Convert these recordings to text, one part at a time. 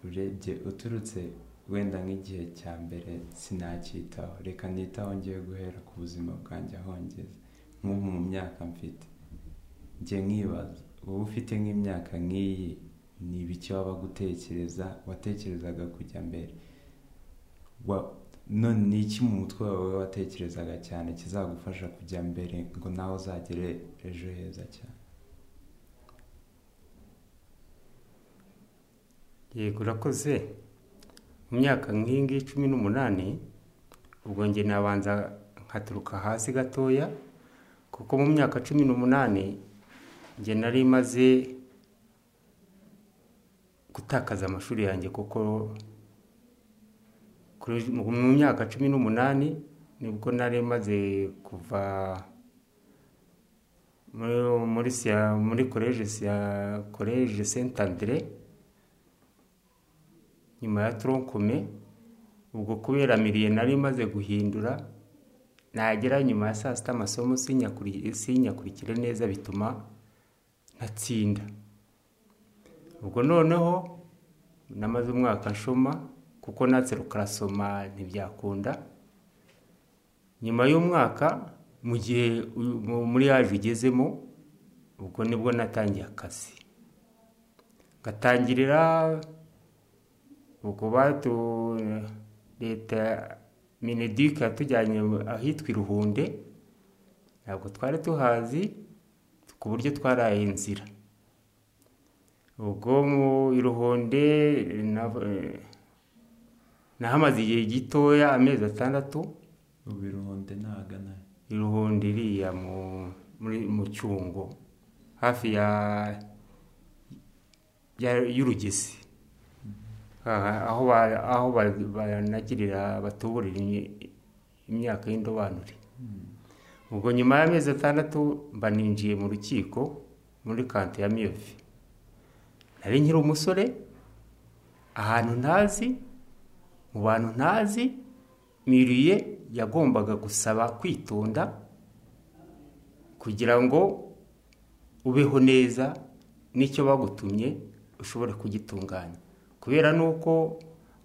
urebye uturutse wenda nk'igihe cya mbere sinacyitaho reka nitaho ngiye guhera ku buzima bwanjye ahongeze nk'ubu mu myaka mfite njye nkibaza wowe ufite nk'imyaka nk'iyi ni ibiki waba gutekereza watekerezaga kujya mbere none ni iki mu mutwe wawe watekerezaga cyane kizagufasha kujya mbere ngo nawe uzagere ejo heza cyane yego urakoze mu myaka nk'iyi ngiyi cumi n'umunani ubwo njye nabanza nkaturuka hasi gatoya kuko mu myaka cumi n'umunani njye nari maze gutakaza amashuri yanjye kuko mu myaka cumi n'umunani nibwo nari maze kuva muri muri koleje senta andere nyuma ya toronkome ubwo kubera miriye nari maze guhindura nagera nyuma ya saa sita amasomo sinyakurikire neza bituma ntatsinda ubwo noneho namaze umwaka nshoma kuko natse rukarasoma ntibyakunda nyuma y'umwaka mu gihe muri yaje ugezemo ubwo nibwo natangiye akazi ngatangirira ubwo batu leta minedike yatujyanye ahitwa iruhunde ntabwo twari tuhazi ku buryo twaraye inzira ubwo mu iruhonde nahamaze igihe gitoya amezi atandatu ubu iruhonde ntagana iruhonde iriya mu cyungo hafi y'urugezi aho banagirira batuburira imyaka y'indobanure ubwo nyuma y'amezi atandatu mba ninjiye mu rukiko muri kante ya miyovi nari nkiri umusore ahantu ntazi mu bantu ntazi miriye yagombaga gusaba kwitonda kugira ngo ubeho neza n'icyo bagutumye ushobore kugitunganya kubera nuko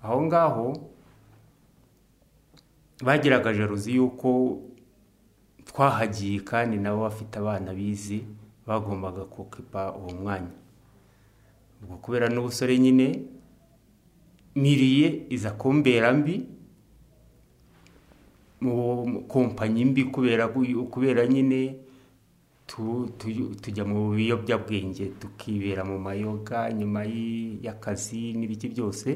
aho ngaho bagiraga jaruzi y'uko twahagiye kandi nabo bafite abana bize bagombaga kukipa uwo mwanya ubwo kubera n'ubusore nyine miriye iza kumbera mbi mu kompanyi mbi kubera nyine tujya mu biyobyabwenge tukibera mu mayoga nyuma y'akazi n'ibiki byose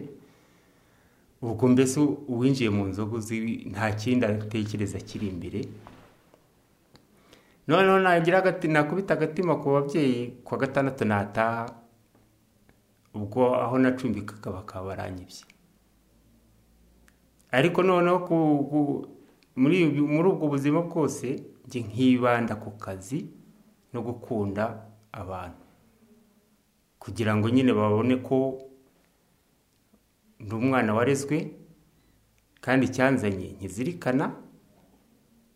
ubwo mbese uwinjiye mu nzoga nta kindi atekereza kiri imbere noneho nagira nakubita agatima ku babyeyi ku wa gatandatu nataha ubwo aho nacumbikaga bakaba baranyibye ariko noneho muri ubwo buzima bwose njye nkibanda ku kazi no gukunda abantu kugira ngo nyine babone ko ndi umwana warezwe kandi cyanzanye nkizirikana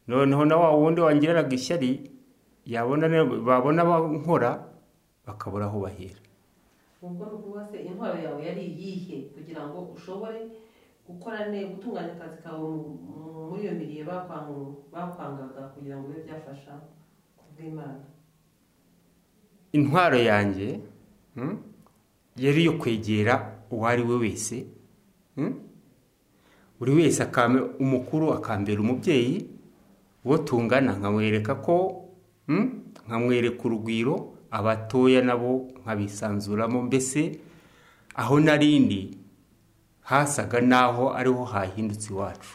noneho na wa wundi wangiriraga ishyari babona nkora bakabura aho bahera ubwo ni ukuvuga se intwaro yawe yari iyihe kugira ngo ushobore gukora neza gutunganya akazi kawe muri iyo miriye bakwangaga kugira ngo bibe byafasha ku bw'imana intwaro yanjye yari iyo kwegera uwo ari we wese buri wese umukuru akambera umubyeyi uwo tungana nkamwereka ko nkamwereka urugwiro abatoya nabo nkabisanzuramo mbese aho narindi hasaga n'aho ariho hahindutse iwacu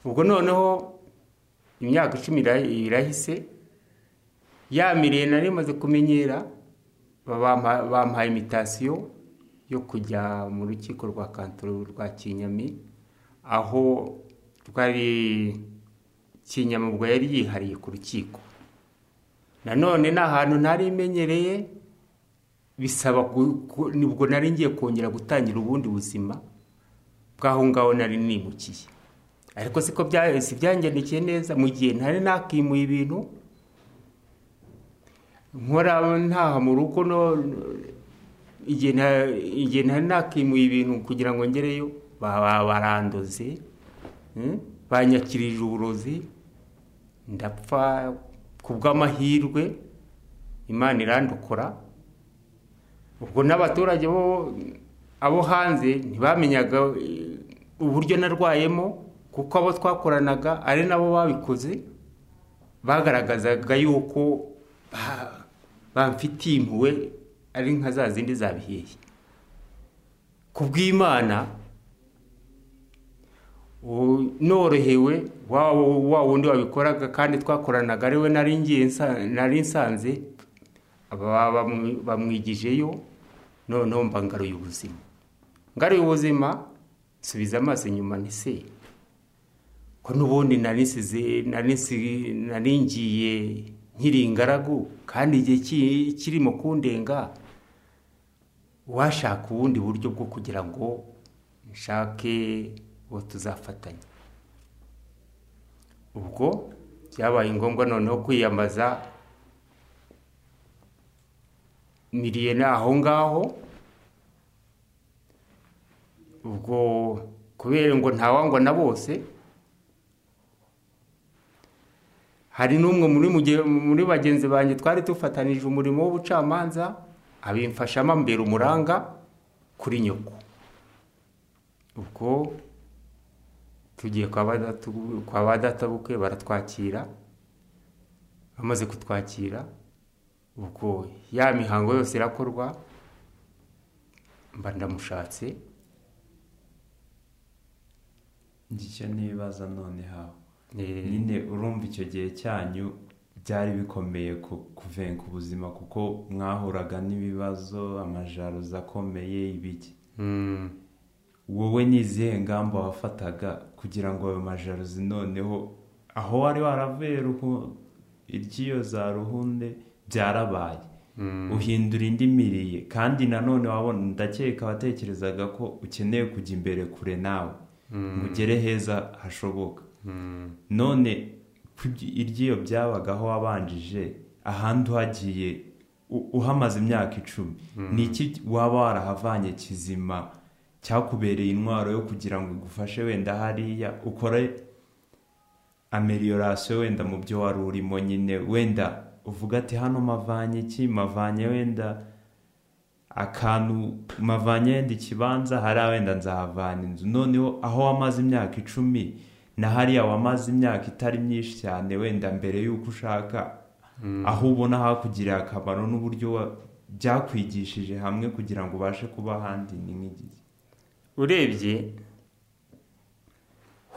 ubwo noneho imyaka icumi irahise yamiriye nari imaze kumenyera bampaye imitasiyo yo kujya mu rukiko rwa kantoro rwa kinyami aho rwari kinyami ubwo yari yihariye ku rukiko nanone ni ahantu ntari imenyereye bisaba nibwo nari ngiye kongera gutangira ubundi buzima bw'aho ngaho nari nimukiye ariko siko si byangendikiye neza mu gihe ntari nakimuye ibintu nkora ntaha mu rugo igihe nta- igihe ntari nakimuye ibintu kugira ngo ngereyo baba barandoze mm, banyakirije uburozi ndapfa ku bw'amahirwe imana irandokora ubwo n'abaturage bo abo hanze ntibamenyaga eh, uburyo narwayemo kuko abo twakoranaga ari nabo babikoze bagaragazaga yuko ba- bamfitiye impuhwe ari nka za zindi zabiheye ku bw'imana u- norohewe wa wa wundi wabikoraga kandi twakoranaga ari we nari ngiye nsa- nari nsanze aba- bamu- bamwigijeyo noneho mba ngaruye ubuzima ngaruye ubuzima nsubiza amaso inyuma ni se ko n'ubundi nari nsize nari nsi- nari ngiye nkiri ingaragu kandi igihe ki- kirimo kundenga washaka ubundi buryo bwo kugira ngo nshake uwo tuzafatanya ubwo byabaye ngombwa noneho kwiyambaza miriye ni aho ngaho ubwo kubera ngo ntawangwa na bose hari n'umwe muri muge- muri bagenzi banjye twari dufatanije umurimo w'ubucamanza abimfashamo ambera umuranga kuri nyoko ubwo tugiye kwa ba datu- kwa ba databukwe baratwakira bamaze kutwakira ubwo ya mihango yose irakorwa mba ndamushatse ngicyo ntibibaza noneho eh, nyine urumva icyo gihe cyanyu byari bikomeye ku- kuvenga ubuzima kuko mwahuraga n'ibibazo amajaruza akomeye ibiki mm, wowe ni izihe ngamba wafataga kugira ngo ayo majaruzi noneho aho wari waravuye ruhu- iry'iyo za ruhunde byarabaye mm, uhindura indi miriye kandi nanone wabona ndakeka watekerezaga ko ukeneye kujya imbere kure nawe ngo ugere heza hashoboka mm, none kuby- iry'iyo byabagaho wabanjije ahandi uhagiye u- uhamaze imyaka icumi ni iki waba warahavanye kizima cyakubereye intwaro yo kugira ngo igufashe wenda hariya ukore ameliorasiyo wenda mu byo wari urimo nyine wenda uvuga ati hano mavanye iki mavanye wenda akantu mavanye wenda ikibanza hariya wenda nzahavana inzu noneho aho wamaze imyaka icumi na hariya wamaze imyaka itari myinshi cyane wenda mbere y'uko ushaka aho ubona hakugirira akamaro n'uburyo wa- byakwigishije hamwe kugira ngo ubashe kuba ahandi ni nk'igihe urebye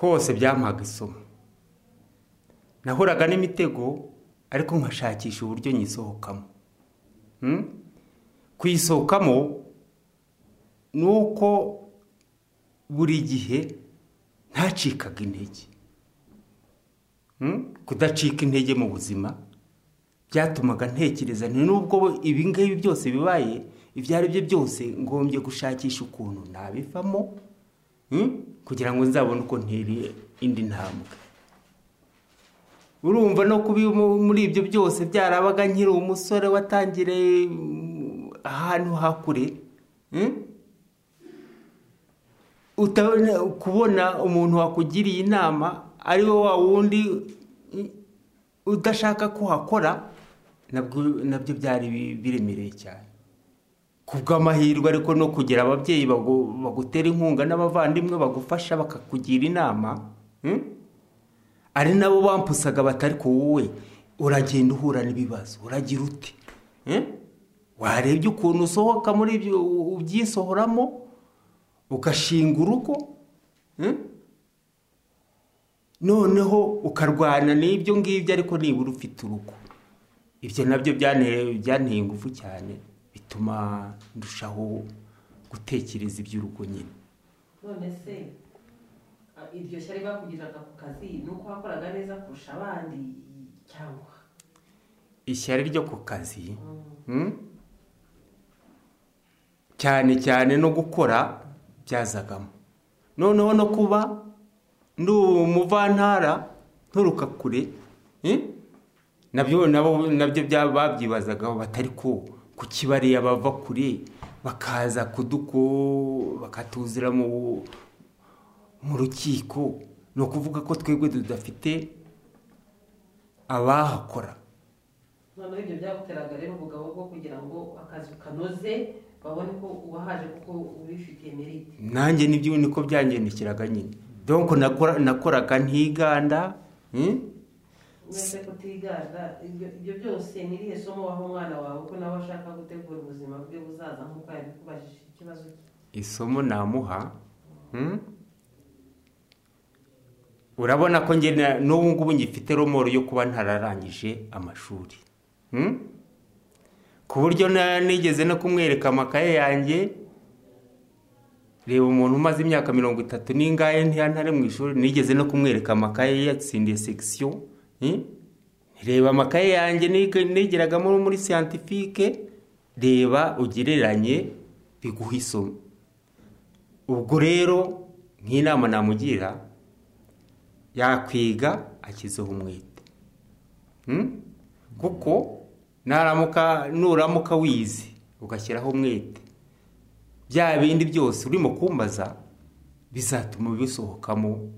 hose byampaga isomo nahuraga n'imitego ariko nkashakisha uburyo nyisohokamo Mm? kuyisohokamo ni uko buri gihe ntacikaga intege Mm? kudacika intege mu buzima byatumaga ntekereza nti nubwo ibi ngibi byose bibaye ibyo ari byo byose ngombye gushakisha ukuntu nabivamo mm, kugira ngo nzabone uko nteriye indi ntambwe urumva no kuba mu- muri ibyo byose byarabaga nkiri umusore watangiriye mm, ahantu hakure utabona kubona umuntu wakugiriye inama ari we wa wundi mm, udashaka ko hakora nabwo- nabyo byari bi- biremereye cyane ku bw'amahirwe ariko no kugira ababyeyi bagu- bagutera inkunga n'abavandimwe bagufasha bakakugira inama mm? ari nabo bampusaga batari ku wowe uragenda uhura n'ibibazo uragira ute Eh? warebye ukuntu usohoka muri ibyo u- ubyisohoramo ugashinga urugo Eh? noneho ukarwana n'ibyo ngibyo ariko nibura ufite urugo ibyo nabyo byane- byanteye ingufu cyane bituma ndushaho gutekereza iby'urugo nyine none se a- iryo shyari bakugiriraga ku kazi ni uko wakoraga neza kurusha abandi cyangwa ishyari ryo ku kazi Mm. Mm? cyane cyane no gukora byazagamo noneho no kuba ndi umuvantara nturuka kure eh? nabyo nabo nabyo bya- babyibazagaho batari ko ku kibariya bava kure bakaza kuduko bakatuzira mu mu rukiko ni ukuvuga ko twebwe tudafite abahakora noneho ibyo byaguteraga rero ubugabo bwo kugira ngo akazi kanoze babone ko uwahaje kuko ubifitiye merite nanjye nibyo niko byangendekeraga nyine donc nakora- nakoraga ntiganda hmm? mwese kutiganda ibyo ibyo byose ni irihe somo waha umwana wawe ko nawe ashaka gutegura ubuzima bwe buzaza nk'uko yabikubajije ikibazo cye isomo namuha hmm? urabona ko njye na- n'ubu ngubu ngifite romoro yo kuba ntararangije amashuri hmm? ku buryo na- nigeze no kumwereka amakaye yanjye reba umuntu umaze imyaka mirongo itatu n'ingahe ntihantare mu ishuri nigeze no kumwereka amakaye ye, yatsindiye sekisiyo hmm? reba amakaye yanjye nig- nigeragamo muri siyantifike reba ugereranye biguha isomo ubwo rero nk'inama namugira yakwiga akizeho umwete Hmm? kuko naramuka nuramuka wize ugashyiraho umwete bya bindi byose urimo kumbaza bizatuma bisohokamo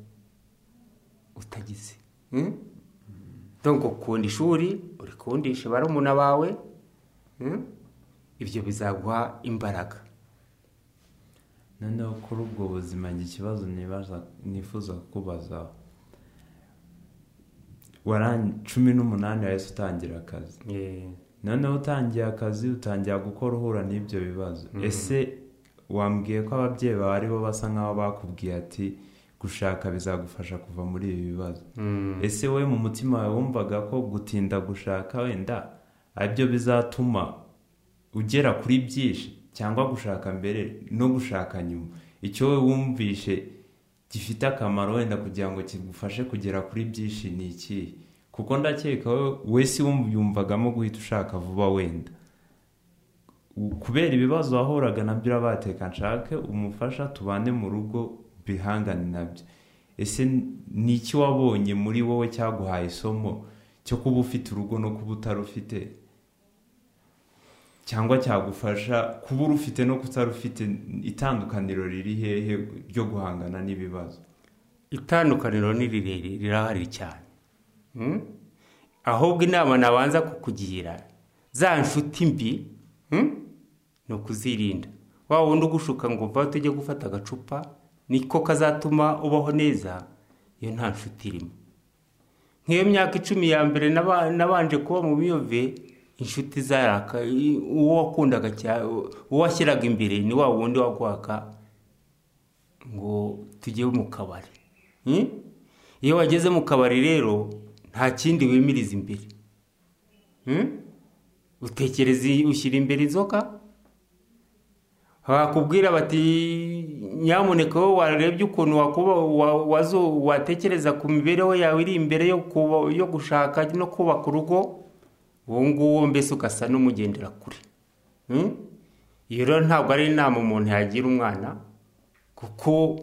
utagize Hmm? donc ukunda ishuri urikundisha barumuna bawe hmm? ibyo bizaguha imbaraga noneho kuri ubwo buzima njye ikibazo nibaza nifuza kukubaza waran cumi n'umunani wahise utangira akazi noneho utangiye akazi utangira gukora uhura n'ibyo bibazo ese wambwiye ko ababyeyi bawe aribo basa nkaho bakubwiye ati gushaka bizagufasha kuva muri ibi bibazo ese wowe mu mutima wawe wumvaga ko gutinda gushaka wenda aribyo bizatuma ugera kuri byinshi cyangwa gushaka mbere no gushaka nyuma icyo wowe wumvishe gifite akamaro wenda kugira ngo kigufashe kugera kuri byinshi ni ikihe kuko ndakeka wowe wese yumvagamo guhita ushaka vuba wenda U- kubera ibibazo wahoraga nabyo urabateka nshake umufasha tubane mu rugo bihangane nabyo ese ni iki wabonye muri wowe cyaguhaye isomo cyo kuba ufite urugo no kuba utarufite cyangwa cyagufasha kuba urufite no kutarufite itandukaniro riri hehe ryo guhangana n'ibibazo itandukaniro ni rirerire rirahari cyane Hmm? ahubwo inama nabanza kukugira za nshuti mbi hmm? ni ukuzirinda wa wundi ugushuka ngo uva tujye gufata agacupa niko kazatuma ubaho neza iyo nta nshuti irimo nk'iyo myaka icumi ya mbere naba- nabanje kuba mu miyove inshuti zaraka i- uwo wakundaga cya- uwo washyiraga imbere ni wa wundi waguhaga ngo tujye mu kabari Hmm? iyo wageze mu kabari rero nta kindi wimiriza imbere Hmm? utekereza iyi- ushyira imbere inzoga bakubwira bati nyamuneka wowe warebye ukuntu wakuba wa- wazo- watekereza ku mibereho yawe iri imbere yo kuba- yo gushaka no kubaka urugo uwo nguwo mbese ugasa n'umugendera kure Hmm? iyo rero ntabwo ari inama umuntu yagira umwana kuko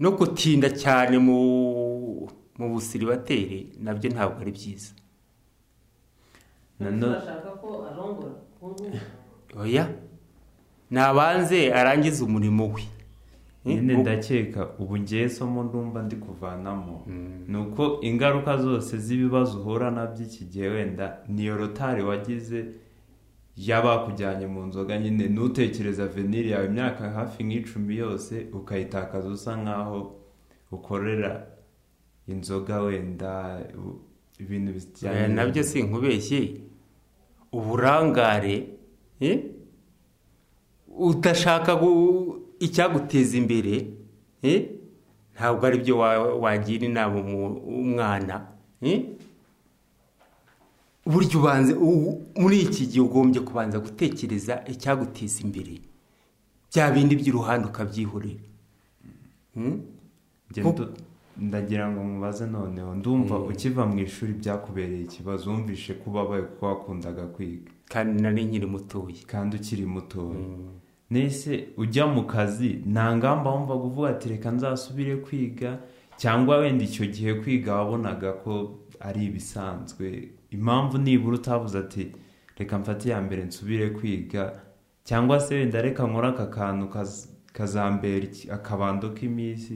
no gutinda cyane mu mu busiribateri nabyo ntabwo ari byiza Nano- bashaka ko arongora ubu ngubu oya nabanze arangize umurimo we nyine Hmm? ndakeka ubu ngewe isomo ndumva ndi kuvanamo ni uko ingaruka zose z'ibibazo uhura nabyo iki gihe wenda niyo rotari wagize y'abakujyanye mu nzoga nyine ntutekereza veniri yawe imyaka hafi nk'icumi yose ukayitakaza usa nkaho ukorera inzoga wenda u- ibintu bijyanye Oya, nabyo sinkubeshye uburangare eh? udashaka gu- icyaguteza imbere eh? ntabwo ari byo wa- wagira inama umu- umwana eh? burya ubanze u- muri iki gihe ugombye kubanza gutekereza icyaguteza imbere bya bindi by'uruhande ukabyihorera Hmm? Njye Ko- ndu- ndagira ngo mubaze noneho ndumva ukiva mu ishuri byakubereye ikibazo wumvishe ko ubabaye kuko wakundaga kwiga kandi nari nkiri mutoya kandi ukiri mutoya nese ujya mu kazi nta ngamba wumva kuvuga ati reka nzasubire kwiga cyangwa wenda icyo gihe kwiga wabonaga ko ari ibisanzwe impamvu nibura utavuze ati reka mfate iya mbere nsubire kwiga cyangwa se wenda reka nkora aka kantu kaz- kazambera iki- akabando k'iminsi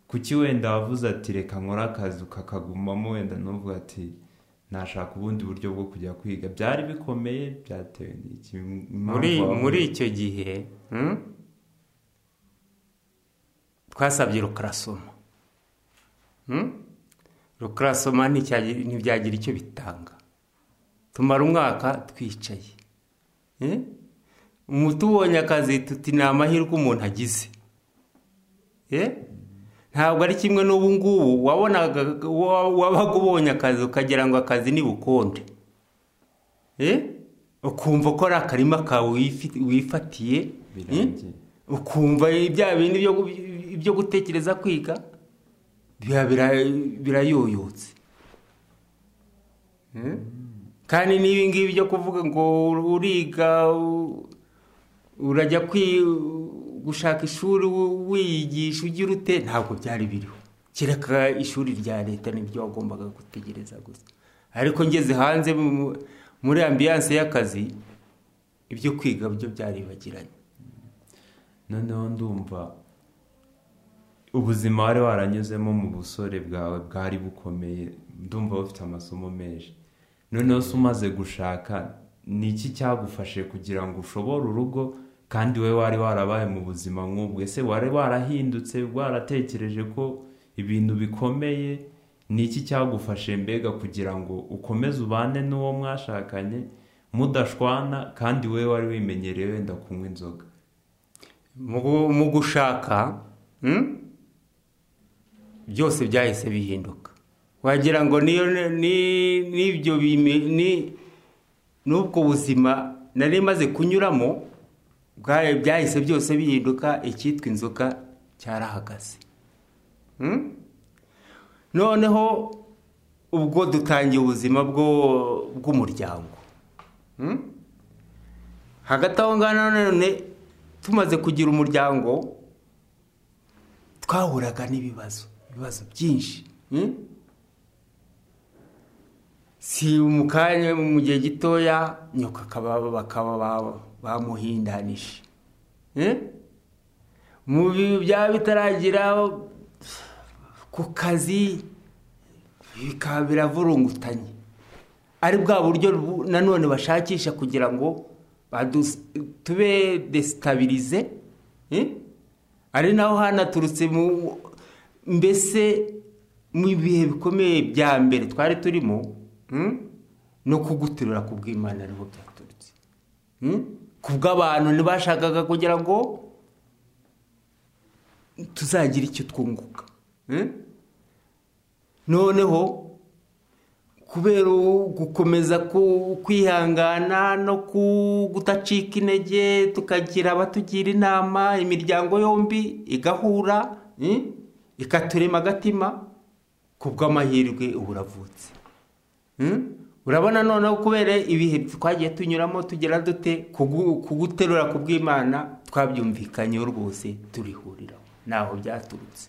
kuki wenda wavuze ati reka nkora akazi kakagumamo wenda n'uvuga ati nashaka ubundi buryo bwo kujya kwiga byari bikomeye byatewe n'iki impamvu muri wavuze- muri icyo gihe hmm? twasabye rukarasoma Hmm? rukarasoma nticyagi- ntibyagira icyo bitanga tumara umwaka twicaye Eh? Mu tubonye akazi tuti ni amahirwe umuntu agize Eh? ntabwo ari kimwe n'ubu ngubu wabonaga wa- wabaga ubonye akazi ukagira ngo akazi ni bukonde Eh? ukumva ko ari akarima kawe wifi- wifatiye Eh? birangiye ukumva bya bindi byo gu- byo gutekereza kwiga biba bira- birayoyotse Eh? kandi n'ibi ngibi byo kuvuga ngo uriga u- urajya kwi gushaka ishuri wi- wiyigisha ugira ute ntabwo byari biriho kereka ishuri rya leta nibyo wagombaga gutegereza gusa ariko ngeze hanze mu- muri ambiyanse y'akazi ibyo kwiga byo byaribagiranye noneho ndumva ubuzima wari waranyuzemo mu busore bwawe bwari bukomeye ndumva bufite amasomo menshi noneho se umaze gushaka ni iki cyagufashe kugira ngo ushobore urugo kandi we wari warabaye mu buzima nk'ubwo ese wari warahindutse waratekereje ko ibintu bikomeye ni iki cyagufashe mbega kugira ngo ukomeze ubane n'uwo mwashakanye mudashwana kandi we wari wimenyereye wenda kunywa inzoga mu gu- mu gushaka hmm? byose byahise bihinduka wagira ngo niyo ni- n'ibyo bime- ni- n'ubwo buzima nari maze kunyuramo bwa- byahise byose bihinduka icyitwa inzoga cyarahagaze Hmm? noneho ubwo dutangiye ubuzima bwo- bw'umuryango Hmm? hagati aho ngaho nanone tumaze kugira umuryango twahuraga n'ibibazo ibibazo byinshi hmm? si mu kanya mu gihe gitoya nyoko akaba bakaba ba- bamuhindanije Eh? mu bi- byaba bitaragira ku kazi bikaba biravurungutanye ari bwa buryo bu- nanone bashakisha kugira ngo badus- tube desitabilize eh? ari naho hanaturutse mu mbese mu bihe bikomeye bya mbere twari turimo hmm? no kuguterura ku bw'imana niho byaturutse Hmm? ku bw'abantu ntibashakaga kugira ngo tuzagira icyo twunguka Hmm? noneho kubera gukomeza ku- kwihangana no ku- kudacika intege tukagira abatugira inama imiryango yombi igahura eh, ikaturema agatima ku bw'amahirwe ubu uravutse Eh, urabona noneho kubera ibihe twagiye tunyuramo tugera dute kugu- kuguterura ku bw'imana twabyumvikanyeho rwose turihuriraho ntaho byaturutse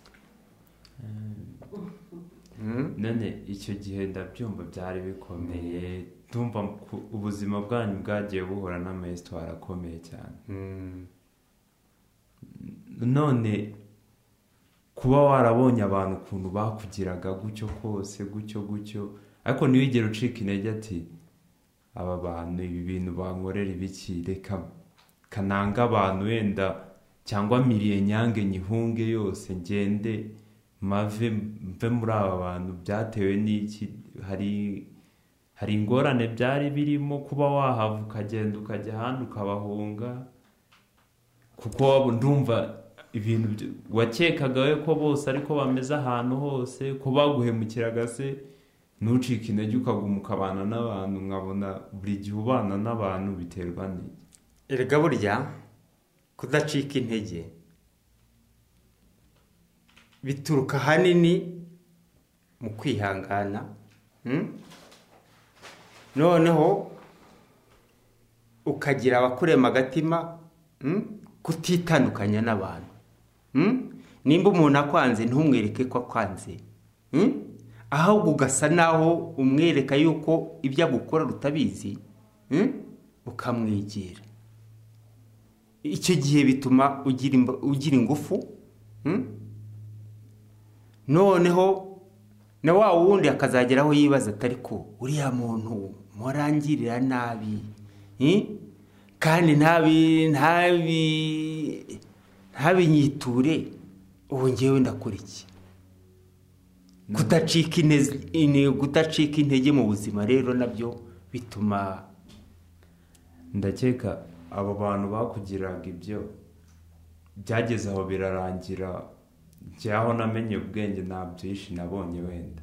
Mm. none icyo gihe ndabyumva byari bikomeye ndumva ku- ubuzima bwanyu bwagiye buhura n'amayesitwara akomeye cyane Mm. none kuba warabonye abantu ukuntu bakugiraga gutyo kose gutyo gutyo ariko ntiwigere ucika intege ati aba bantu ibi bintu bankorera ibiki reka kananga abantu wenda cyangwa miriye nyange nyihunge yose ngende mave mve muri aba bantu byatewe n'iki hari hari ingorane byari birimo kuba wahava ukagenda ukajya ahandi ukabahunga kuko waba- ndumva ibintu byo- wakekaga we ko bose ariko bameze ahantu hose ko baguhemukiraga se ntucike intege ukaguma ukabana n'abantu nkabona buri gihe ubana n'abantu biterwa n'iki erega burya kudacika intege bituruka ahanini mu kwihangana mm? noneho ukagira abakurema agatima mm? kutitandukanya n'abantu mm? nimba umuntu akwanze ntumwereke ko akwanze mm? ahubwo ugasa naho umwereka yuko ibyo agukora rutabizi mm? ukamwegera icyo gihe bituma ugira imba- ugira ingufu mm? noneho na wa wundi akazagera aho yibaza atari ko uriya muntu murangirira nabi mm? kandi ntabi ntabi ntabinyiture ubu ngewe ndakora iki kudacika inez- ine- kudacika intege mu buzima rero nabyo bituma ndakeka abo bantu bakugiraga ibyo byageze aho birarangira njyaho namenye ubwenge nta byinshi nabonye wenda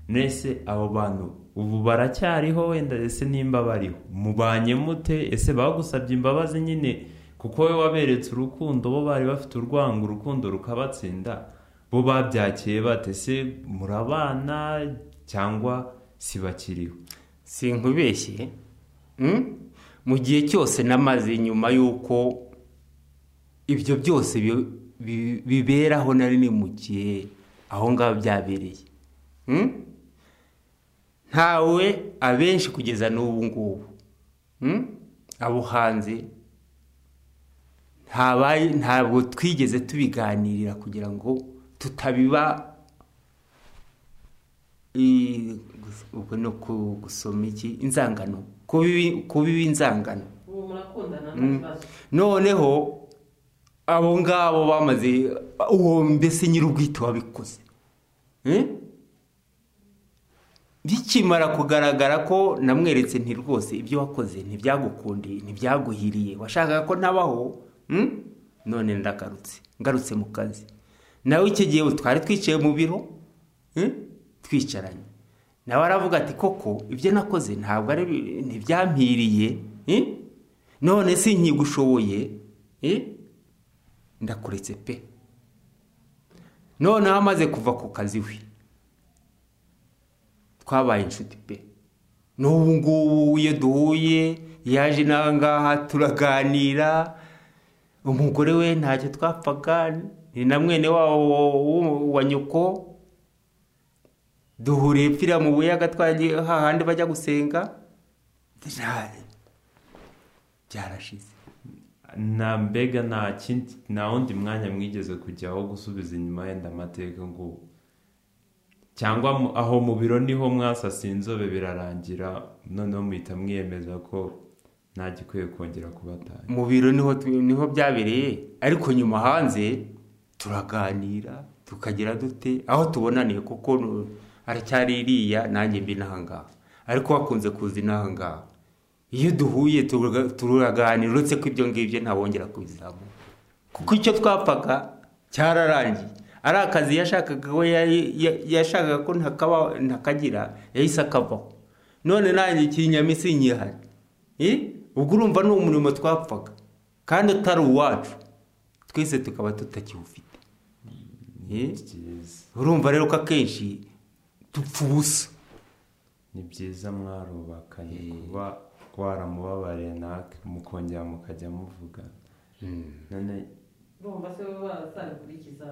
nese abo bantu ubu baracyariho wenda ese nimba bariho mubanye mute ese bagusabye imbabazi nyine kuko we waberetse urukundo bo bari bafite urwango urukundo rukabatsinda bo babyakiye bate se murabana cyangwa si bakiriho sinkubeshye mm? mu gihe cyose namaze nyuma y'uko ibyo byose bi- bi- biberaho na rimwe mu gihe aho ngaho byabereye Mm? ntawe abenshi kugeza n'ubu ngubu Mm? abo hanze ntabaye- ntabwo twigeze tubiganirira kugira ngo tutabiba i- ubwo ni uku- gusoma iki inzangano kubibi kubiba inzangano ubu murakundana nta kibazo noneho abo ngabo bamaze uwo mbese nyir'ubwite wabikoze Eh? bikimara kugaragara ko namweretse nti rwose ibyo wakoze ntibyagukundiye ntibyaguhiriye washakaga ko nabaho mm? none ndagarutse ngarutse mu kazi nawe icyo gihe twari twicaye mu biro eh? twicaranye nawe aravuga ati koko ibyo nakoze ntabwo ari bi- ntibyampiriye eh? none si nkigushoboye eh? ndakuretse pe noneho amaze kuva ku kazi we twabaye inshuti pe n'ubu ngubu iyo duhuye yaje n'ahangaha turaganira umugore we ntacyo twapfaga ni na mwene wabo w'u- wa nyoko duhuriye pfira mu buyaga twagiye hahandi bajya gusenga Nta- byarashize na mbega nta kindi nta wundi mwanya mwigeze kujya wo gusubiza inyuma yenda amateka ngo cyangwa mu- aho mu biro niho mwasasa inzobe birarangira noneho muhita mwiyemeza ko nta gikwiye kongera kubatanya mu biro niho tu- niho byabereye ariko nyuma hanze turaganira tukagira dute aho tubonaniye kuko nu- aracyari iriya nanjye mbi n'ahangaha ariko wakunze kuza n'ahangaha iyo duhuye turaga- turaganira uretse ko ibyo ngibyo ntawongera kubizamura kuko icyo twapfaga cyararangiye ari akazi yashakaga ko yari- ya- yashakaga ko ntakaba- ntakagira yahise akavaho none nanjye ikinyamitsi nkihari Eh? ubwo urumva ni umurimo twapfaga kandi utari uwacu twese tukaba tutakiwufite Eh? byiza urumva rero ko akenshi dupfa ubusa ni byiza mwarubakanye kuba waramubabariye nake mukongera mukajya muvuga none urumva se wowe wazabikurikiza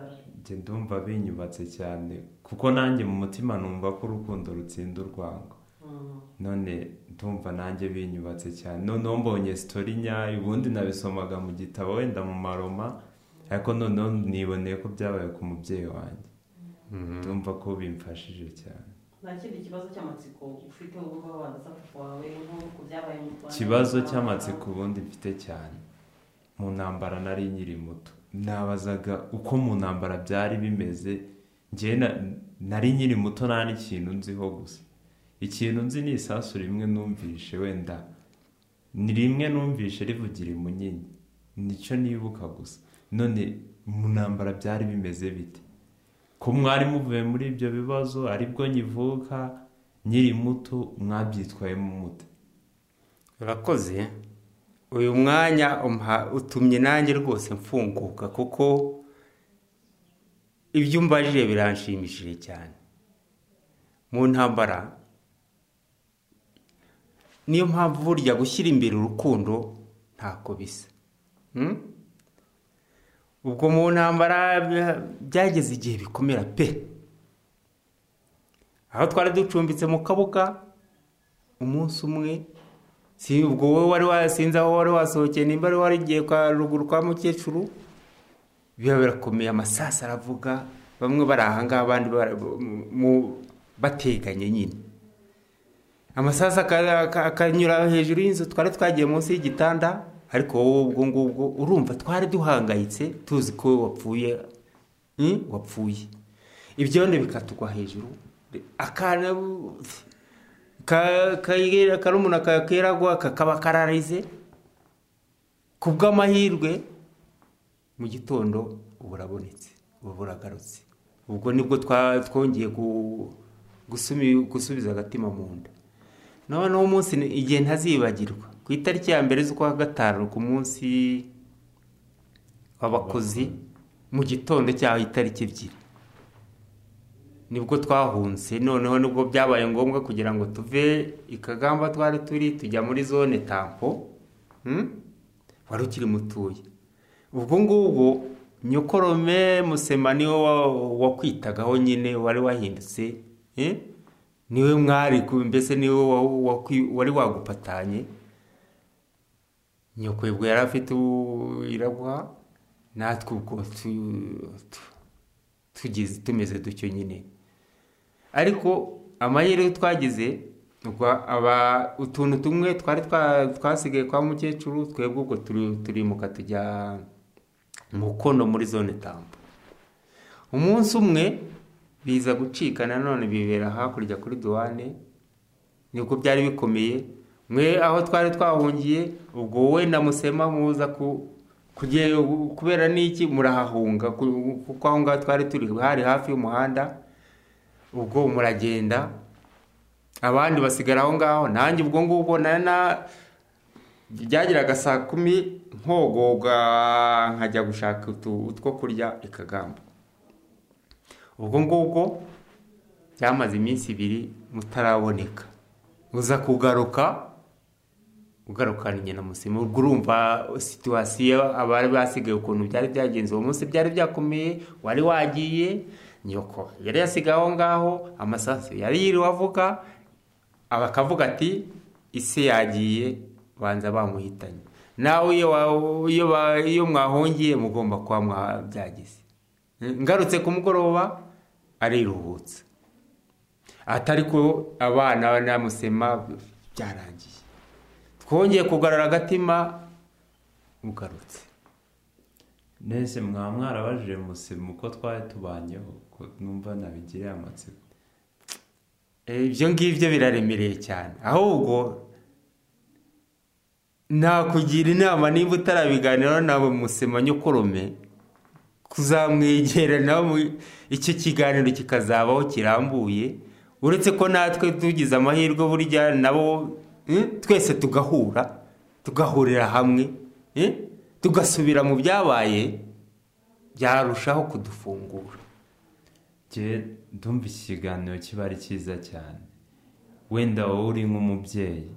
njye ndumva binyubatse cyane kuko nanjye mu mutima numva ko urukundo rutsinda urwango Mm. none ndumva nanjye binyubatse cyane noneho mbonye sitori nyayo ubundi nabisomaga mu gitabo wenda mu maroma ariko noneho niboneye ko byabaye ku mubyeyi wanjye ndumva ko bimfashije cyane nta kindi kibazo cy'amatsiko ufite ubu ngubu wabaza papa wawe nk'uko byabaye mu rwanda ikibazo cy'amatsiko ubundi mfite cyane mu ntambara nari nkiri muto nabazaga uko mu ntambara byari bimeze njyewe na- nari nkiri muto nta n'ikintu nziho gusa ikintu nzi ni isasu rimwe numvishe wenda ni rimwe numvishe rivugira imunyinya nicyo nibuka gusa none mu ntambara byari bimeze bite ko mwari muvuye muri ibyo bibazo aribwo nkivuka nkiri muto mwabyitwayemo mute urakoze uyu mwanya umpa- utumye nanjye rwose mfunguka kuko ibyo umbajije biranshimishije cyane mu ntambara niyo mpamvu burya gushyira imbere urukundo ntako bisa Mm? ubwo mu ntambara bya- byageze igihe bikomera pe aho twari ducumbitse mu kabuga umunsi umwe si ubwo wowe wari wa- sinzi aho wari wasohokeye nimba wari warigiye kwa ruguru kwa mukecuru biba birakomeye amasasa aravuga bamwe bari ahangaha abandi bara- mu- mu- bateganye nyine amasasa aka- aka- akanyura hejuru y'inzu twari twagiye munsi y'igitanda ariko wowe ubwo ngubwo urumva twari duhangayitse tuzi ko wapfuye Hmm? wapfuye ibyondo bikatugwa hejuru akana ka- kayira- akarumuna ka- keragwa kakaba kararize ku bw'amahirwe mu gitondo ubu urabonetse ubu uragarutse ubwo nibwo twa- twongeye gu- gusumi- gusubiza agatima mu nda noneho umunsi ni- igihe ntazibagirwa ku itariki ya mbere z'ukwa gatanu ku munsi w'abakozi mu gitondo cyaho itariki ebyiri nibwo twahunze noneho nibwo byabaye ngombwa kugira ngo tuve i kagamba twari turi tujya muri zone tampo hmm? wari ukiri mutuye ubwo ngubwo nyokorome musema niwe wa- wakwitagaho nyine wari wahindutse eh? niwe mwari ku- mbese niwe wa- wakwi- wari wagupatanye nyoko ubwo yari afite u- iraguha natwe ubwo tu- tu- tugize tumeze dutyo nyine ariko amahirwe twagize ubwo aba utuntu tumwe twari twa- twasigaye kwa mukecuru twebwe ubwo turi- turimuka tujya mu kono muri zone tambo umunsi umwe biza gucika nanone bibera hakurya kuri duwane nibwo byari bikomeye mwe aho twari twahungiye ubwo wowe na musema muza ku kugiye kubera n'iki murahahunga ku- kuko aho ngaho twari turi hari hafi y'umuhanda ubwo muragenda abandi basigara aho ngaho nanjye ubwo ngubwo na na byageraga saa kumi nkogoga nkajya gushaka utu- utwo kurya ikagamba ubwo ngubwo byamaze iminsi ibiri mutaraboneka uza kugaruka ugarukanye na musima ubwo urumva situwasiyo abari basigaye ukuntu byari byagenze uwo munsi byari byakomeye wari wagiye nyoko yari yasigaye aho ngaho amasasu yari yiriwe avuga bakavuga ati ise yagiye banza bamuhitanye nawe iyo wa- iyo ba- iyo mwahungiye mugomba kuba mwa- byagize ngarutse ku mugoroba ariruhutsa atari ko abana n'amusema byarangiye twongeye kugarura agatima ugarutse nese mwaba mwarabajije musima uko twari tubanyeho ko numva nabigiriye amatsiko ibyo ngibyo biraremereye cyane ahubwo nakugira inama nimba utarabiganiraho nawe musema nyukurume kuzamwegera nawe mu- icyo kiganiro kikazabaho kirambuye uretse ko natwe tugize amahirwe burya nabo eh, twese tugahura tugahurira hamwe eh, tugasubira mu byabaye byarushaho kudufungura njye ndumva iki kiganiro kiba ari cyiza cyane wenda wowe uri nk'umubyeyi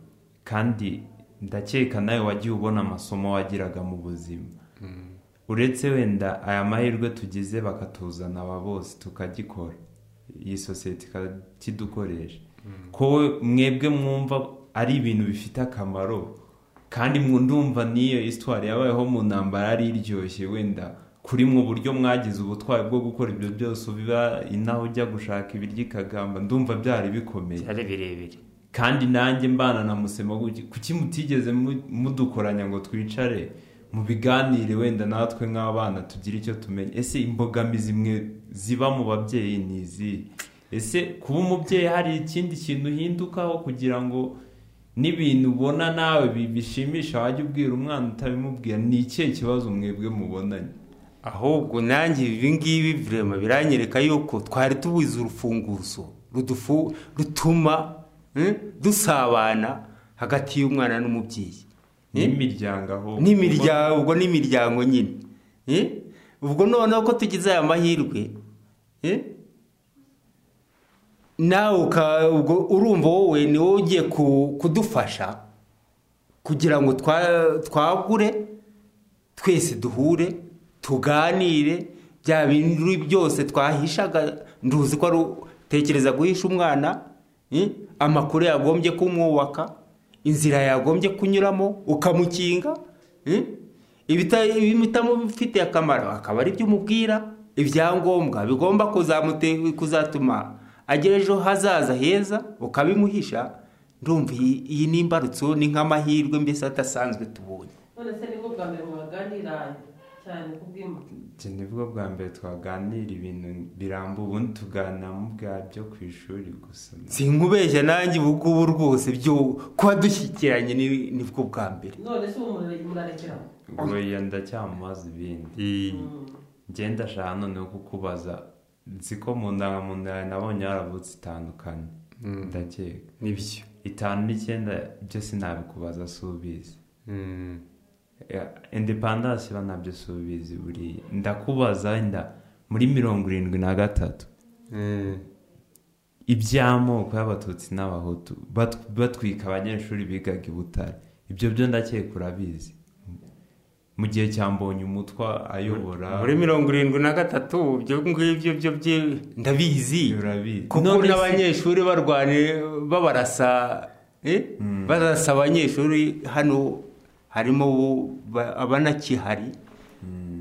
kandi ndakeka nawe wagiye ubona amasomo wagiraga mu buzima uretse wenda aya mahirwe tugize bakatuzana aba bose tukagikora iyi sosiyete ikakidukoresha ko we- mwebwe mwumva ari ibintu bifite akamaro kandi mwe ndumva n'iyo isitwari yabayeho mu ntambara yari iryoshye wenda kuri mu buryo mwagize ubutwari bwo gukora ibyo byose ubiba inaho ujya gushaka ibiryo ikagamba ndumva byari bikomeye byari birebire kandi nanjye mbana na musema gutya, kuki mutigeze mu- mudukoranya ngo twicare mu biganire wenda natwe nk'abana tugire icyo tumenya ese imbogamizi mwe ziba mu babyeyi ni izi ese kuba umubyeyi hari ikindi kintu uhindukaho kugira ngo n'ibintu ubona nawe bi- bishimisha wajya ubwira umwana utabimubwira ni ikihe kibazo mwebwe mubonanye ahubwo nanjye ibi ngibi virema biranyereka yuko twari tubuze urufunguzo rudufu rutuma eh, dusabana hagati y'umwana n'umubyeyi Eh? n'imiryango aho n'imiryango ubwo n'imiryango nyine Eh? ubwo noneho ko tugize aya mahirwe eh, nawe uka- ubwo urumva wowe ni wowe ugiye ku- kudufasha kugira ngo twa- twagure twese duhure tuganire bya bintu byose twahishaga nduzi ko ari utekereza guhisha umwana eh, amakuru yagombye kumwubaka inzira yagombye kunyuramo ukamukinga eh? Ibita- ibitamufitiye akamaro akaba ari byo umubwira ibyangombwa bigomba kuzamute- kuzatuma agera ejo hazaza heza ukabimuhisha ndumva iyi iyi ni imbarutso ni nk'amahirwe mbese adasanzwe tubonye none se nibwo bwa mbere mwaganira cyane ku bw'imba Njye nibwo bwa mbere twaganira ibintu birambuye ubundi tuganira mu bwa byo ku ishuri gusa sinkubeshya nanjye ubu ngubu rwose byo kuba dushyikiranye ni- nibwo bwa mbere none se ubu murare- murarekerana ubwo iyo ndacyamubaza ibindi ngenda ndashaka noneho kukubaza nzi ko mu ndangamuntu yawe nabonye haravutse itandukanye ndakeka nibyo itanu n'icyenda byo sinabikubaza si ubizi independance ba nabyo si ubizi buriya ndakubaza wenda muri mirongo irindwi na gatatu iby'amoko y'abatutsi n'abahutu bat- batwika abanyeshuri bigaga i butare ibyo byo ndakeka urabizi mu gihe cya mbonye umutwa ayobora muri mirongo irindwi na gatatu ibyo ngibyo byo bye- ndabizi urabizi kuko None se- n'abanyeshuri barwanya babarasa eh? barasa abanyeshuri hano harimo ubu- ba- abanakihari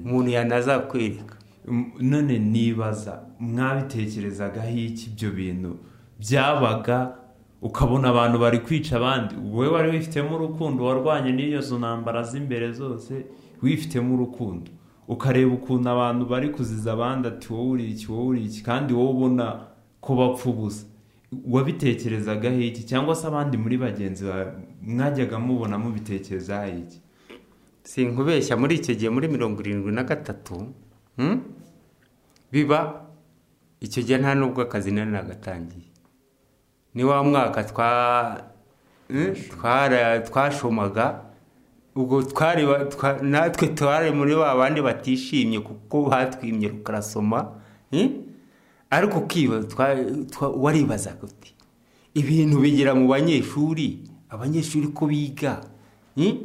umuntu yanazakwereka M- none nibaza mwabitekerezagaho iki ibyo bintu byabaga ukabona abantu bari kwica abandi wowe wari wifitemo urukundo warwanye n'iyo zo ntambara z'imbere zose wifitemo urukundo ukareba ukuntu abantu bari kuziza abandi ati wowe uri iki wowe uri iki kandi wowe ubona ko bapfa ubusa wabitekerezagaho iki cyangwa se abandi muri bagenzi bawe mwajyaga mubona mubitekerezaho iki sinkubeshya muri icyo gihe muri mirongo irindwi na gatatu hmm? biba icyo gihe nta n'ubwo akazi nari nagatangiye ni wa mwaka twa hmm? twara- twashomaga ubwo twari ba- twa- natwe twari muri ba bandi batishimye kuko batwimye rukarasoma hmm? ariko ukibaza twa- twa- waribazaga uti ibintu bigera mu banyeshuri abanyeshuri ko biga hmm?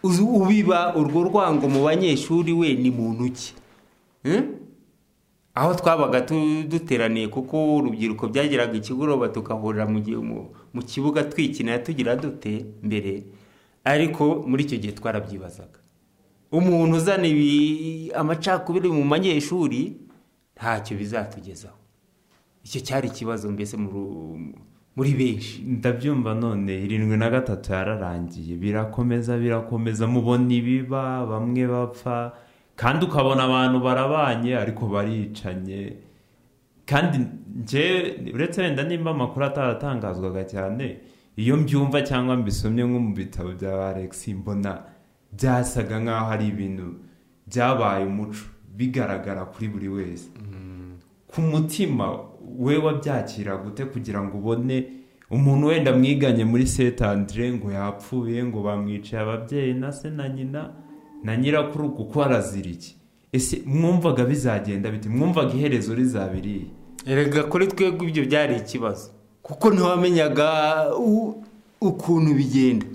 Uzi- ubiba urwo rwango mu banyeshuri we ni muntu ki Hmm? aho twabaga tu- duteraniye kuko urubyiruko byageraga ikigoroba tugahurira mu gihe- mu- mu kibuga twikinira tugira dute mbere ariko muri icyo gihe twarabyibazaga umuntu uzana ibi- amacakubiri mu banyeshuri ntacyo bizatugezaho icyo cyari ikibazo mbese mu ru- muri benshi ndabyumva none irindwi na gatatu yararangiye birakomeza birakomeza mubona ibiba bamwe bapfa kandi ukabona abantu barabanye ariko baricanye kandi njye uretse wenda nimba amakuru ataratangazwaga cyane iyo mbyumva cyangwa mbisomye nko mu bitabo bya Alex mbona byasaga nk'aho ari ibintu byabaye umuco bigaragara kuri buri wese ku mutima we wabyakira gute kugira ngo ubone umuntu wenda mwiganye muri Saint Andre ngo yapfuye ngo bamwicaye ababyeyi na se na nyina na nyirakuru kuko arazira iki ese mwumvaga bizagenda biti mwumvaga iherezo rizabiriye erega kuri twebwe ibyo byari ikibazo kuko ntiwamenyaga u- ukuntu bigenda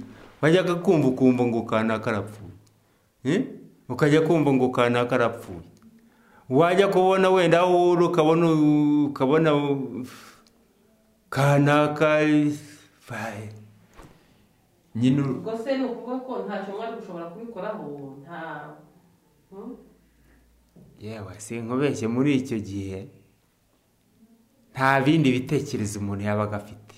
wajyaga kumva ukumva ngo kanaka karapfuye Eh? ukajya kumva ngo kanaka karapfuye wajya kubona wenda aho uri ukabona ukabona kanaka bae. nyine ur- ubwo se ni ukuvuga ko ntacyo mwari gushobora kubikoraho nta Hmm? yewe sinkubeshye muri icyo gihe nta bindi bitekerezo umuntu yabaga afite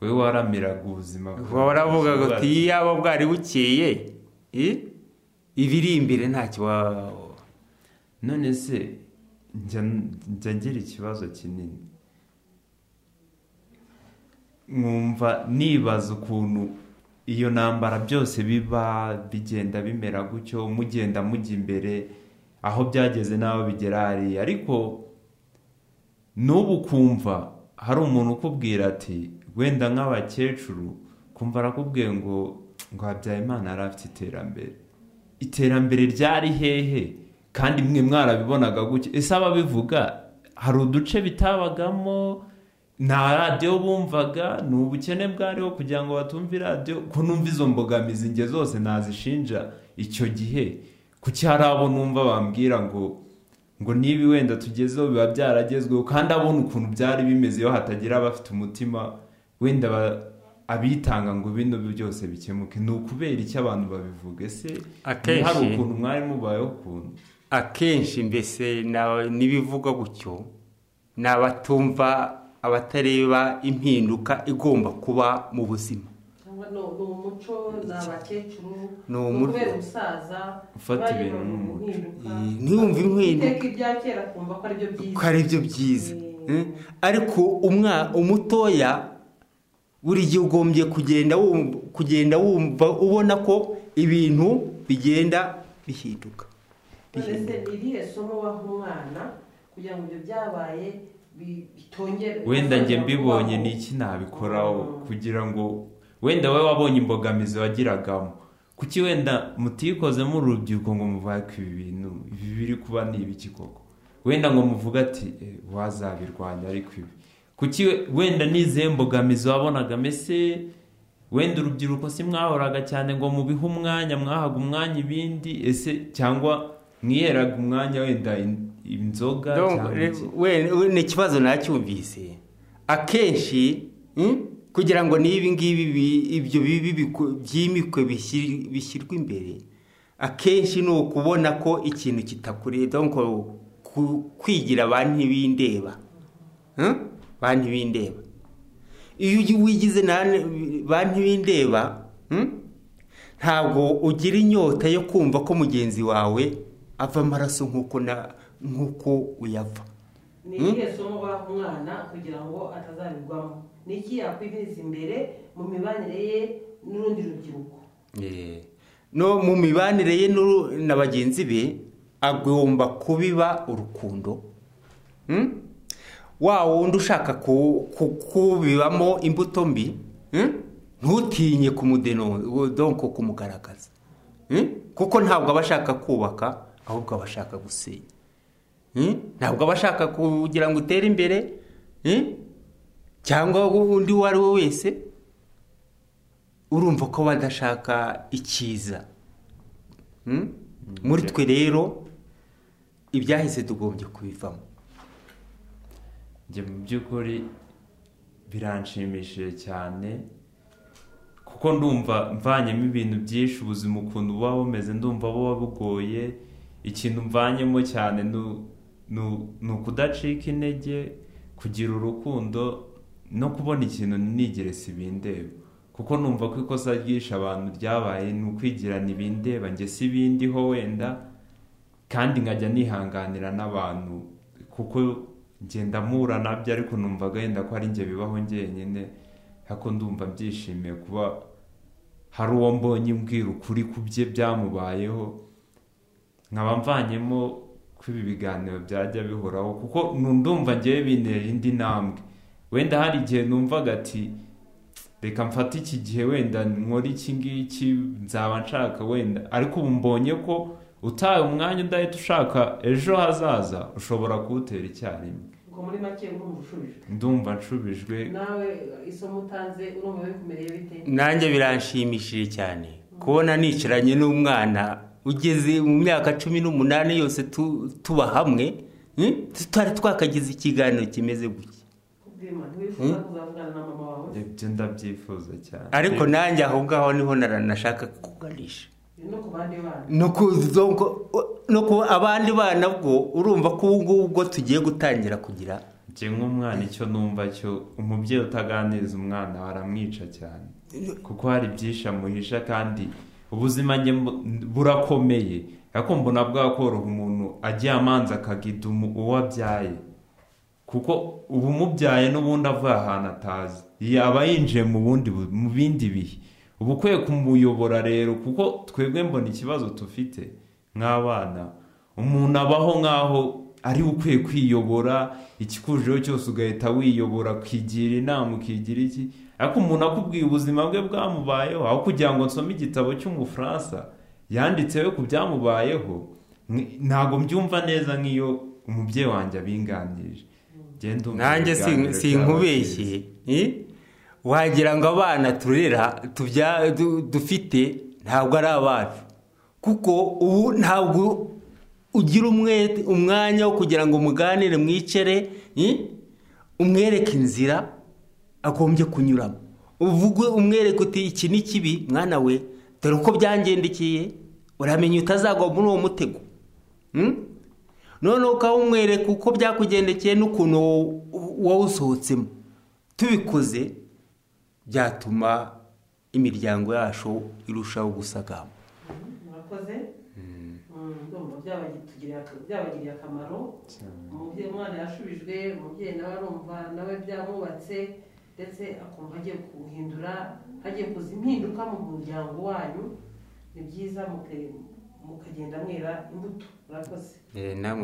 we waramiraga ubuzima waravugaga uti iyaba bwari bukeye eh? ibiri imbere ntacyo wa- none se njya njya ngira ikibazo kinini nkumva nibaza ukuntu iyo ntambara byose biba bigenda bimera gutyo mugenda mujya imbere aho byageze n'aho bigera hariya ariko n'ubu kumva hari umuntu ukubwira ati wenda nk'abakecuru kumva arakubwiye ngo ngo Habyarimana yari afite iterambere iterambere ryari hehe kandi mwe mwarabibonaga gutya ese ababivuga hari uduce bitabagamo nta radiyo bumvaga ni ubukene bwariho kugira ngo batumve radiyo ko numva izo mbogamizi nge zose nazishinja icyo gihe kuki hari abo numva bambwira ngo ngo niba wenda tugezeho biba byaragezweho kandi abona ukuntu byari bimeze iyo hatagira abafite umutima wenda ba- abitanga ngo bino byose bikemuke ni ukubera icyo abantu babivuga ese Akenshi- hari ukuntu mwari mubayeho ukuntu akenshi mbese na- n'ibivugwa gutyo ni abatumva abatareba impinduka igomba kuba mu buzima cyangwa ni ni umuco ni abakecuru Ni ni umuco. ukubera umusaza Ufata ibintu n'umuco. nk'impinduka Eh, ntiyumve impinduka iteka ibya kera akumva ko aribyo ko byiza ari byo byiza Eh, ariko umwa umutoya buri gihe ugombye kugenda wumva kugenda wumva ubona ko ibintu bigenda bihinduka none se ni irihe somo waha umwana kugira ngo ibyo byabaye bi- bitongere wenda njye mbibonye ni iki nabikoraho kugira ngo wenda wowe wabonye imbogamizi wagiragamo kuki wenda mutiyikozemo urubyiruko ngo muvaye ku ibi bintu ibi biri kuba ni ibiki koko wenda ngo muvuge ati "Eh, wazabirwanya ariko ibi kuki we- wenda n'izihe mbogamizi wabonaga mese wenda urubyiruko si mwahoraga cyane ngo mubihe umwanya mwahaga umwanya ibindi ese cyangwa mwiheraga umwanya wenda in- inzoga Donc, cyangwa re- iki we- we- ni ikibazo nacyumvise akenshi mm, kugira ngo n'ibi ngibi bi- ibyo bibi biku- byimikwe bishyir- bishyirwe imbere akenshi ni ukubona ko ikintu kitakureba donc ku- kwigira ba ntibindeba Mm? ba ntibindeba iyo ugi- wigize na ne- ba ntibindeba mm, ntabwo ugira inyota yo kumva ko mugenzi wawe ava amaraso nk'uko na- nk'uko uyava ni irihe somo baha umwana kugira ngo atazabigwamo ni iki yakwiviriza imbere mu mibanire ye n'urundi rubyiruko Eh, no mu mibanire ye n'uru- na bagenzi be agomba kubiba urukundo Mm? wa wundi ushaka ku- ku- kubibamo imbuto mbi mm? ntutinye kumudeno donko kumugaragaza Mm? kuko ntabwo aba ashaka kubaka ahubwo aba ashaka gusenya Mm? ntabwo aba ashaka kugira ngo utere imbere Mm? cyangwa undi uwo ari we wese urumva ko badashaka icyiza Mm? muri twe rero ibyahise tugombye kubivamo njye mu by'ukuri biranshimishije cyane kuko ndumva mvanyemo ibintu byinshi ubuzima ukuntu buba bumeze ndumva buba bugoye ikintu mvanyemo cyane ni- ni- ni ukudacika intege kugira urukundo no kubona ikintu ntigere sibindeba kuko numva ko ikosa ryinshi abantu ryabaye ni ukwigira ntibindeba njye sibindiho wenda kandi nkajya nihanganira n'abantu kuko ngenda mpura nabyo ariko numva agahinda ko ari njye bibaho njyenyine ariko ndumva byishimiye kuba hari uwo mbonye mbwira ukuri ku bye byamubayeho nkaba mvanyemo ko ibi biganiro byajya bihoraho kuko nu- ndumva ngewe bintera indi ntambwe wenda hari igihe numvaga ati reka mfate iki gihe wenda nkore iki ngiki nzaba nshaka wenda ariko ubu mbonye ko utaye umwanya udahita ushaka ejo hazaza ushobora kuwutera icyarimwe ubwo muri make urumva ushubije ndumva nshubijwe nawe isomo utanze urumva bikumereye bite nanjye biranshimishije cyane kubona nicaranye n'umwana ugeze mu myaka cumi n'umunani yose tu- tuba hamwe mm? tutari twakagize ikiganiro kimeze gutya kubwima ntiwifuza kuzavugana na mama wawe ibyo ndabyifuza cyane ariko nanjye aho ngaho niho naranashaka kuganisha no ku bandi bana no kuzo no ku abandi bana bwo urumva ko ubu ngubu bwo tugiye gutangira kugira njye nk'umwana icyo numva cyo umubyeyi utaganiriza umwana aramwica cyane kuko hari byinshi amuhisha kandi ubuzima njye mbu- burakomeye ariko mbona bwakoroha umuntu agiye amanza akagida umu- uwo abyaye kuko ubu umubyaye n'ubundi avuye ahantu atazi yaba yinjiye mu bundi bu- mu bindi bihe uba ukwiye kumuyobora rero kuko twebwe mbona ikibazo dufite nk'abana umuntu abaho nk'aho ari we ukwiye kwiyobora ikikujeho cyose ugahita wiyobora ukigira inama ukigira iki ariko umuntu akubwiye ubuzima bwe bwamubayeho aho kugira ngo nsome igitabo cy'umufaransa yanditseho ku byamubayeho Ni- ntabwo mbyumva neza nk'iyo umubyeyi wanjye abinganirije Genda umva nanjye ibiganiro sin- byaba sinkubeshye eh? wagira ngo abana turera tubya- du- dufite ntabwo ari abacu kuko ubu ntabwo ugira umwete umwanya wo kugira ngo muganire mwicare eh? umwereke inzira agombye kunyuramo uvugwe umwereke uti iki ni kibi mwana we dore uko byangendekeye uramenya utazagwa muri uwo mutego Mm? noneho ukaba umwereka uko byakugendekeye n'ukuntu wowe usohotsemo tubikoze byatuma imiryango yacu irushaho gusagamba murakoze Mm, ndumva byabagitugirira- byabagiriye akamaro umubyeyi umwana yashubijwe umubyeyi nawe arumva nawe byamwubatse ndetse akumva agiye kuwuhindura agiye kuza impinduka mu muryango wanyu ni byiza muke- mukagenda mwera imbuto murakoze Eh, namwe